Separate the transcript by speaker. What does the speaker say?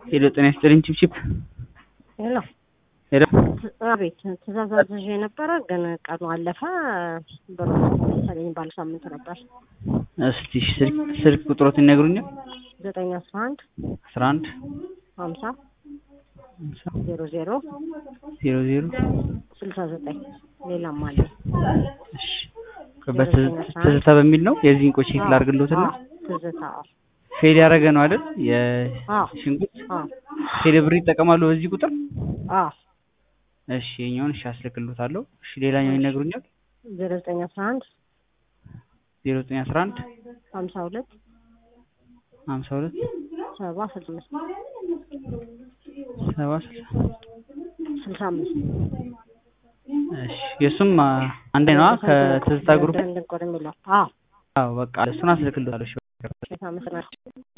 Speaker 1: ሄሎ ጤና ይስጥልኝ ቺፕቺፕ
Speaker 2: ሄሎ
Speaker 1: ሄሎ
Speaker 2: አቤት ትእዛዝ አዝዤ ነበረ ግን ቀኑ አለፈ ብሩ መሰለኝ ባለ ሳምንት ነበር
Speaker 1: እስቲ ስልክ ስልክ ቁጥሮትን ይነግሩኛል
Speaker 2: ዘጠኝ አስራ አንድ
Speaker 1: አስራ አንድ
Speaker 2: ሀምሳ
Speaker 1: ሃምሳ
Speaker 2: ዜሮ ዜሮ
Speaker 1: ዜሮ ዜሮ
Speaker 2: ስልሳ ዘጠኝ ሌላም አለ
Speaker 1: እሺ በትዝታ በሚል ነው የዚህን ቆይ ቼክ ላድርግልዎትና
Speaker 2: አዎ፣ ትዝታ አዎ
Speaker 1: ፌል ያደረገ ነው አይደል
Speaker 2: አዎ
Speaker 1: የሽንኩርት
Speaker 2: አዎ
Speaker 1: ቴሌብር ይጠቀማሉ በዚህ ቁጥር
Speaker 2: አዎ
Speaker 1: እሺ የኛውን እሺ አስልክልዎታለሁ እሺ ሌላኛው ይነግሩኛል
Speaker 2: ዜሮ ዘጠኝ አስራ አንድ
Speaker 1: ዜሮ ዘጠኝ አስራ አንድ
Speaker 2: ሀምሳ ሁለት
Speaker 1: ሀምሳ ሁለት
Speaker 2: ሰባ ስልሳ አምስት
Speaker 1: ሰባ ስልሳ
Speaker 2: ስልሳ አምስት
Speaker 1: እሺ የእሱም አንዴ ነዋ ከትዝታ ግሩፕ
Speaker 2: እንድንቆር የሚለው አዎ
Speaker 1: አዎ በቃ እሱን አስልክልዎታለሁ እሺ
Speaker 2: አመሰግናለሁ